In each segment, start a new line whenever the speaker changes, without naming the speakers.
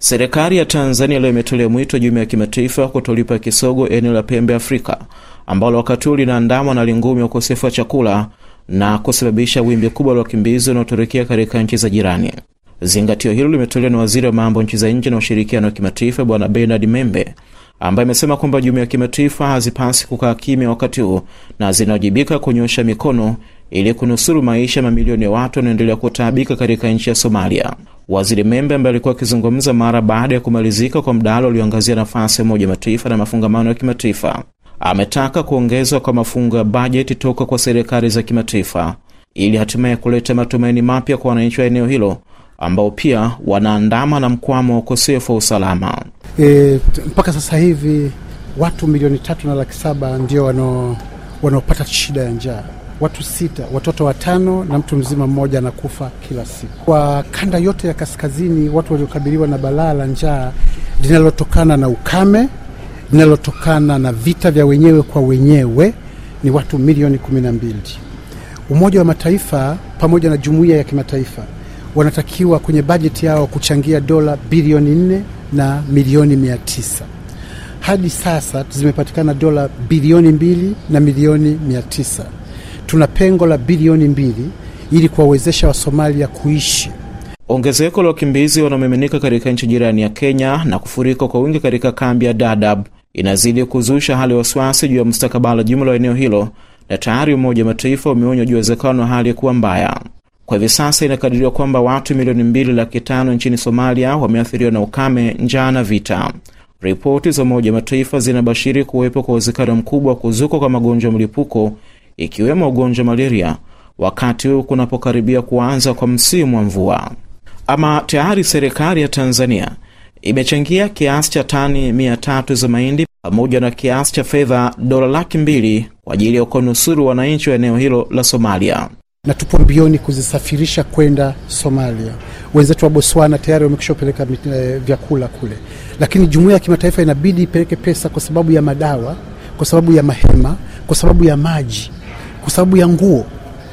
Serikali ya Tanzania leo imetolea mwito jumuiya ya kimataifa kutolipa kisogo eneo la pembe Afrika ambalo wakati huu linaandamwa na lingumi ya ukosefu wa chakula na kusababisha wimbi kubwa la wakimbizi wanaotorokea katika nchi za jirani. Zingatio hilo limetolewa na waziri wa mambo nchi za nje na ushirikiano wa kimataifa Bwana Bernard Membe, ambaye amesema kwamba jumuiya ya kimataifa hazipasi kukaa kimya wakati huu na zinawajibika kunyosha mikono ili kunusuru maisha mamilioni ya watu wanaoendelea kutaabika katika nchi ya Somalia. Waziri Membe ambaye alikuwa akizungumza mara baada ya kumalizika kwa mdahalo ulioangazia nafasi ya Umoja Mataifa na mafungamano ya kimataifa ametaka kuongezwa kwa mafungo ya bajeti toka kwa serikali za kimataifa ili hatimaye kuleta matumaini mapya kwa wananchi wa eneo hilo ambao pia wanaandama na mkwamo wa ukosefu wa usalama.
E, mpaka sasa hivi watu milioni tatu na laki saba ndio wanaopata shida ya njaa. Watu sita, watoto watano na mtu mzima mmoja anakufa kila siku. Kwa kanda yote ya kaskazini, watu waliokabiliwa na balaa la njaa linalotokana na ukame, linalotokana na vita vya wenyewe kwa wenyewe ni watu milioni kumi na mbili. Umoja wa Mataifa pamoja na jumuiya ya kimataifa wanatakiwa kwenye bajeti yao kuchangia dola bilioni nne na milioni mia tisa. Hadi sasa zimepatikana dola bilioni mbili na milioni mia tisa. Tuna pengo la bilioni mbili ili kuwawezesha Wasomalia kuishi.
Ongezeko la wakimbizi wanaomiminika katika nchi jirani ya Kenya na kufurika kwa wingi katika kambi ya Dadaab inazidi kuzusha hali ya wasiwasi juu ya mustakabali jumla wa eneo hilo, na tayari Umoja wa Mataifa umeonya juu ya uwezekano wa hali kuwa mbaya. Kwa hivi sasa inakadiriwa kwamba watu milioni mbili laki tano nchini Somalia wameathiriwa na ukame, njaa na vita. Ripoti za Umoja wa Mataifa zinabashiri kuwepo kwa uwezekano mkubwa wa kuzuka kwa magonjwa mlipuko ikiwemo ugonjwa malaria, wakati huu kunapokaribia kuanza kwa msimu wa mvua. Ama tayari serikali ya Tanzania imechangia kiasi cha tani mia tatu za mahindi pamoja na kiasi cha fedha dola laki mbili kwa ajili ya kuwanusuru wananchi wa eneo hilo la Somalia
na tupo mbioni kuzisafirisha kwenda Somalia. Wenzetu wa Botswana tayari wamekishapeleka e, vyakula kule, lakini jumuiya ya kimataifa inabidi ipeleke pesa kwa sababu ya madawa, kwa sababu ya mahema, kwa sababu ya maji, kwa sababu ya nguo,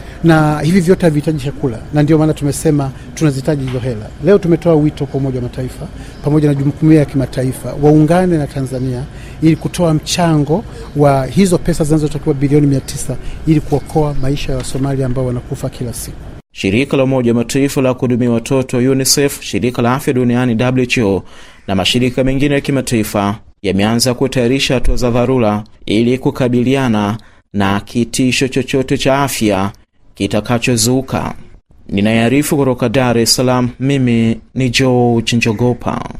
na hivi vyote havihitaji chakula, na ndio maana tumesema tunazihitaji hizo hela. Leo tumetoa wito kwa Umoja wa Mataifa pamoja na jumuiya ya kimataifa waungane na Tanzania ili kutoa mchango wa hizo pesa zinazotakiwa bilioni mia tisa ili kuokoa maisha ya Wasomalia ambao wanakufa kila siku.
Shirika la Umoja wa Mataifa la kuhudumia watoto UNICEF, shirika la afya duniani WHO na mashirika mengine ya kimataifa yameanza kutayarisha hatua za dharura ili kukabiliana na kitisho chochote cha afya kitakachozuka. Ninayearifu kutoka Dar es Salaam, mimi ni George Njogopa.